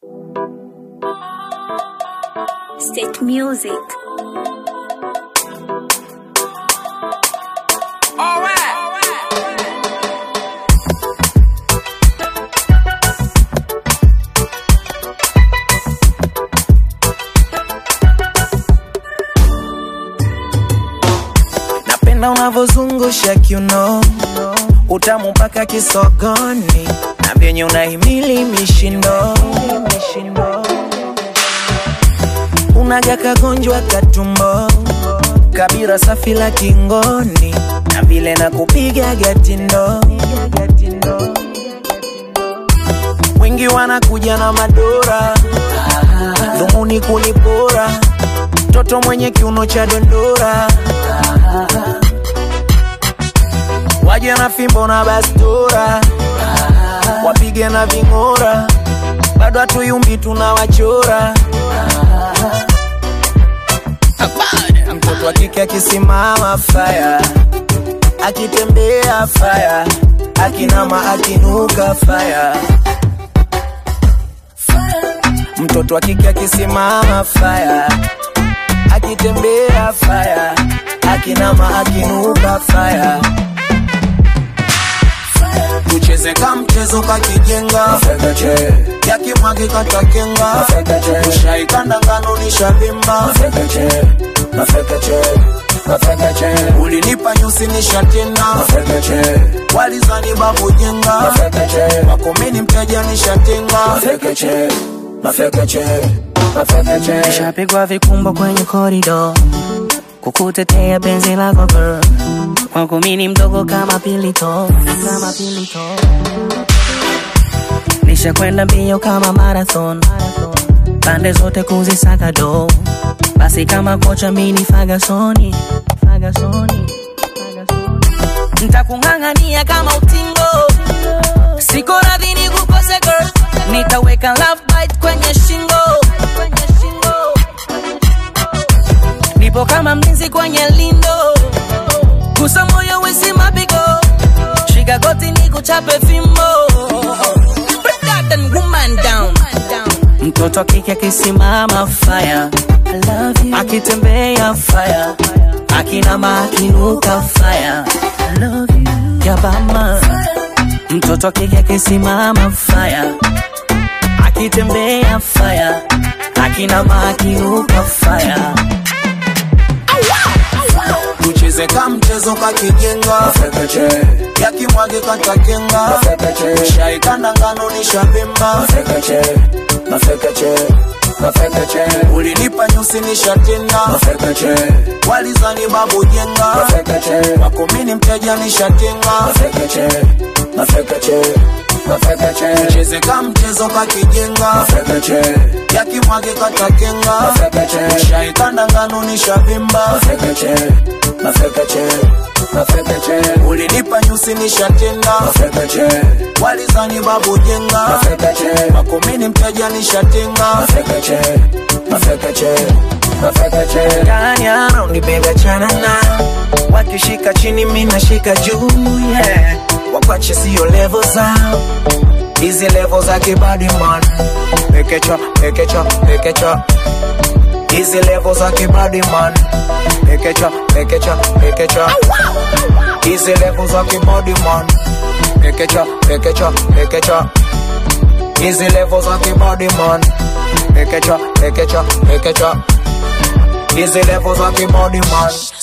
State Music. Napenda unavyozungusha kiuno, utamu mpaka kisogoni, na vyenye unahimili mishindo, unaga kagonjwa katumbo, kabira safi la kingoni, na vile na kupiga gatindo, wengi wanakuja na madora, dhumuni kunipora, mtoto mwenye kiuno cha dondora waje na fimbo na bastura, wapige na ving'ora, bado hatuyumbi tunawachora. Mtoto wa kike akisimama faya, akitembea faya, akinama akinuka faya. Mtoto wa kike akisimama faya, akitembea faya, akinama akinuka faya tucheze ka mchezo kakijenga yakimwagi katakenga ushaikanda ngano nishavimba ulinipa nyusi nishatenda walizani babu jenga wakomeni mteja nishatenga Nishapigwa vikumbo kwenye korido kukutetea penzi lako girl, kwangu mimi ni mdogo kama pilito, kama pilito. Nishakwenda mbio kama marathon, pande zote kuzisaka do, basi kama kocha mini Fagasoni, Fagasoni, Fagasoni. Nitakung'ang'ania kama utingo, siko radhi nikukose girl, nitaweka love bite kwenye shingo, kwenye shingo nipo kama mlinzi kwenye lindo, gusa moyo wisi mapigo, shika goti ni kuchape fimbo, Break that and woman down. Mtoto kike akisimama fire, akitembea fire, akinama akinuka fire, yabama. Mtoto kike akisimama fire, akitembea fire, akinama akinuka fire. tucheze ka mchezo kakijenga yakimwagi katakenga shaikanda ngano nishavimba ulinipa nyusi nishatenda walizani babu jenga wakomini mteja nishatenga tucheze ka mchezo kakijenga yakimwagi katakenga shaikanda ngano nishavimba ulinipa nyusi nishatenda walizani babu jenga makomini mteja nishatenga Kanya unibega chanana wakishika chini mina shika juu yeah. wakwache sio level zao hizi level za kibadi man pekecha pekecha pekecha hizi level za kibadi man pekecha pekecha pekecha hizi level za kibadi man pekecha pekecha pekecha hizi level za kibadi man pekecha pekecha pekecha hizi level za kibadi man